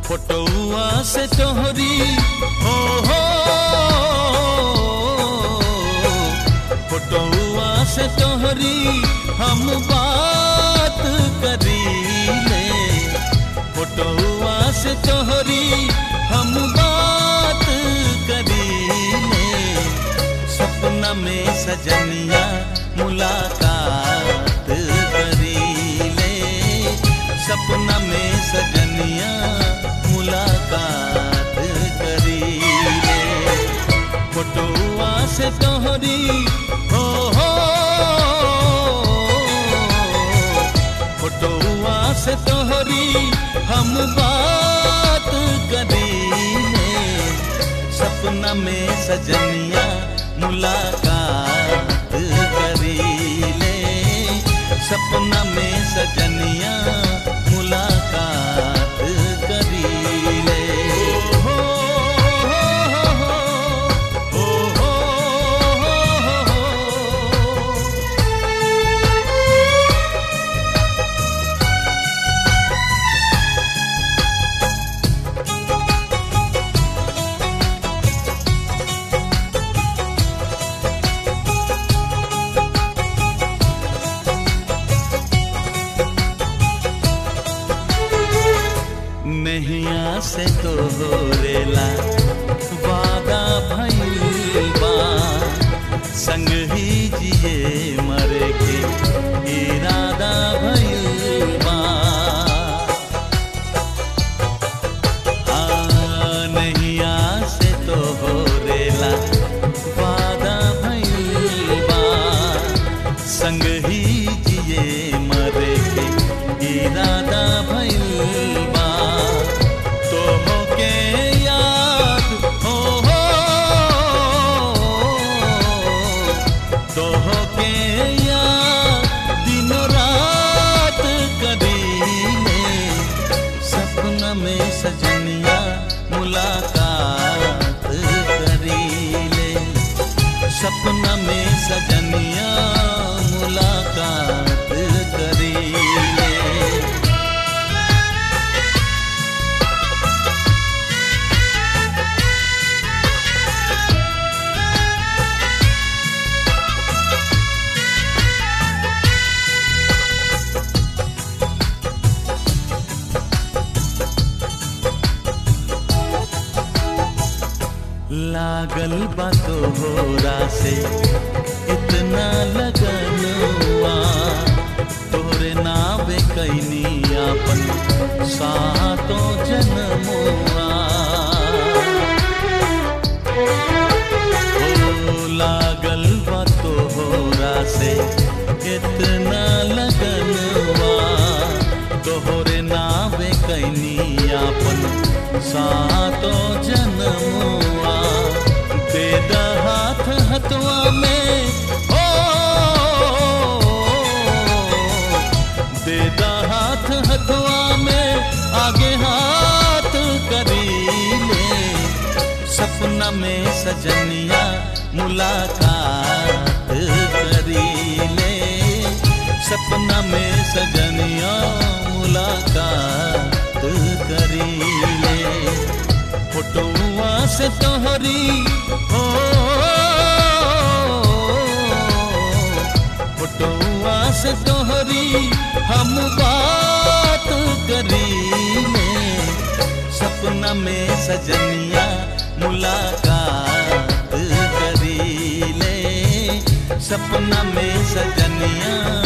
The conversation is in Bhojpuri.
फोटोआ से तोहरी हो हो फोटोआ से तोहरी हम बात करी ले फोटोआ से तोहरी हम बात करी ले सपना में सजनिया मुलाकात करी ले सपना में सजनिया मुलाकात करी ले फोटोआ से तोहरी हो हो फोटोआ से तोहरी हम बात करी ले सपना में सजनिया मुलाकात करी ले सपना में सजनिया मुलाकात करी ले हो हो हो हो नैया से तो रेला वादा भइल बा संग ही जिए मरे के इरादा भइल बा हाँ, नैया से तो रेला वादा भइल बा संग ही जिए मरे के इरादा भइल बा तो होके याद हो हो तो होके याद दिनों रात करीले सपना में सजनिया मुलाकात करीले सपना में सजनिया मुलाकात करीले लागल बा तोहरा से इतना लगन हुआ तोरे नावे कैनी अपन सातो जन्मुआ ओ लागल बा तोहरा से इतना लगन हुआ तोहरे नावे कैनी अपन सातो जन्मुआ दे द हाथ हथवा में हो दे द हाथ हथवा में आगे हाथ करी ले सपना में सजनिया मुलाकात करी ले सपना में सजनिया मुलाकात करी ले फोटोआ से तोहरी हो फोटोआ से तोहरी हम बात करी ले सपना में सजनिया मुलाकात करी ले सपना में सजनिया